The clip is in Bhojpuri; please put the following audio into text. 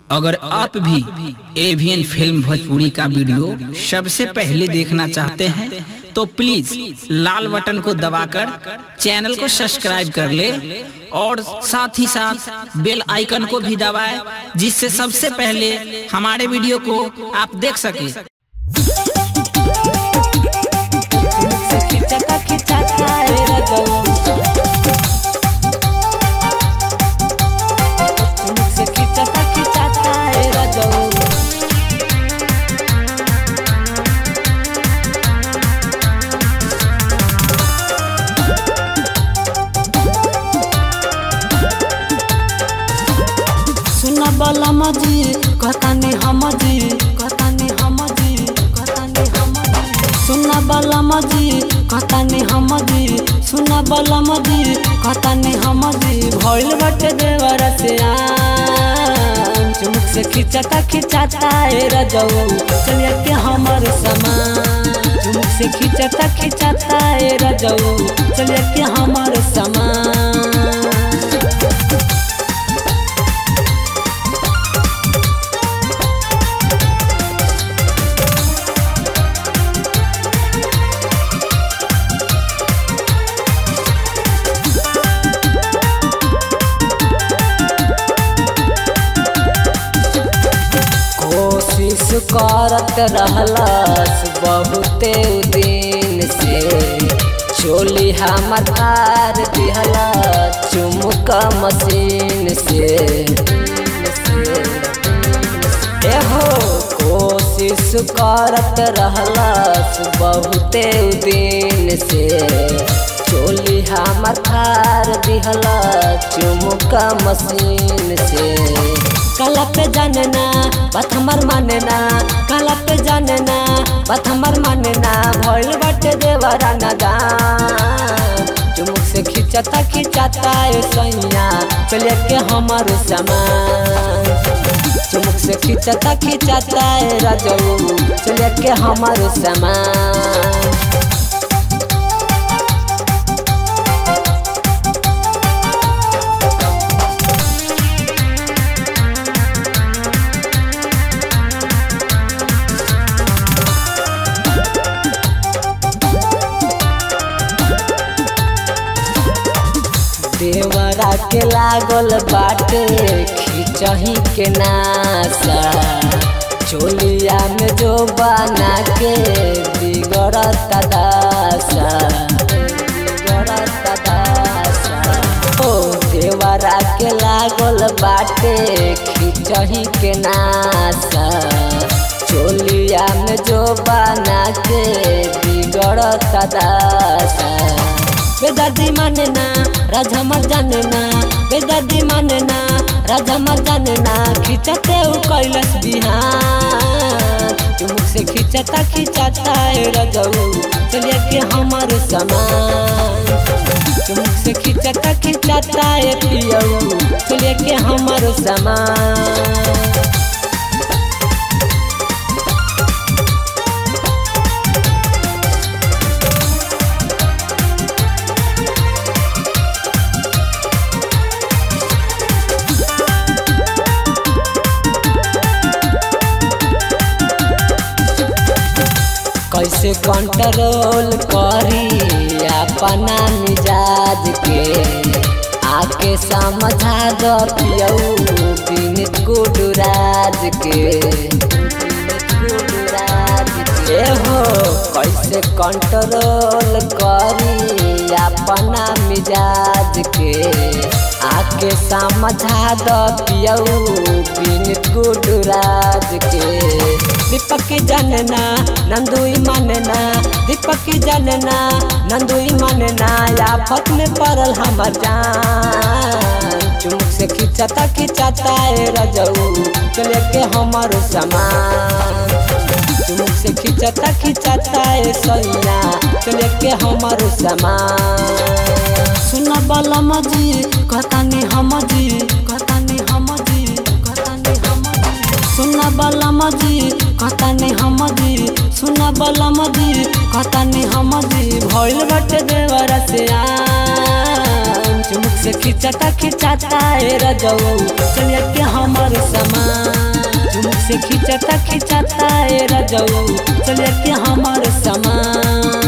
अगर आप भी एवियन फिल्म भोजपुरी का वीडियो सबसे पहले देखना चाहते हैं तो प्लीज लाल बटन को दबाकर चैनल को सब्सक्राइब कर ले और साथ ही साथ बेल आइकन को भी दबाएं जिससे सबसे पहले हमारे वीडियो को आप देख सकें से खिचता खिचता रे रगो से खिचता खिचता रे रगो सुन बलम जी कहतानी हम जी कहतानी हम जी कहतानी हम जी सुन बलम जी कहतानी हम जी सुन बलम जी कहतानी हम जी भइल बटे देवर से आम चुमुक से खिंचता खिंचता ए रजऊ चलिए के हमर समान चुमुक से खिंचता खिंचता ए रजऊ चलिए के हमर समान कोशिश करत रहलस बहुते दिन से चोली हमर हार दिहला चुमुक मशीन से एहो कोशिश करत रहलस बहुते दिन से चोली हमर हार दिहला चुमुक मशीन से कला पे जानना बात हमर मानना कला पे जानना बात हमर मानना भइल बाटे देवरा नदान चुमुक से खिंचता खिंचता ए सैया चले के हमर समान चुमुक से खिंचता खिंचता ए राजऊ चले के हमर समान देवरा के लागल बाटे खिचही के नासा चोलिया में जो बना के बिगड़त दासा बिगड़त दासा ओ देवरा के लागल बाटे खिचही के नासा चोलिया में जो बना के बिगड़त दासा बेदर्दी मानना राजा मर जानना बेदर्दी मानना राजा मर जानना खिंचते उ कैलस बिहान चुमुक से खिंचता खिंचता ए रजऊ चलिए के हमर समान चुमुक से खिंचता खिंचता ए पियऊ चलिए के हमर समान कैसे कंट्रोल करी अपना मिजाज के आके समझा दो पियऊ विनित गुडराज के विनीत गुडराज के हो कैसे कंट्रोल करी अपना मिजाज के आके समझा दो पियऊ विनित गुडराज के दीपक की जानना नंदुई मानना दीपक की जानना नंदुई मानना आफत में पड़ल हमर जान चुमुक से खिंचता खिंचता ए रजऊ चले के हमर समान चुमुक से खिंचता खिंचता ए सैया चले के हमर समान सुन बलम जी कहतानी हम जी कहतानी हम जी कहतानी हम जी सुन बलम जी कहतानी हम जी सुन बलम जी कहतानी हम जी भइल बटे देवर से आम चुमुक से खिंचता खिंचता ए रजऊ चलिए के हमर समान से खिंचता खिंचता ए रजऊ चल के हमर समान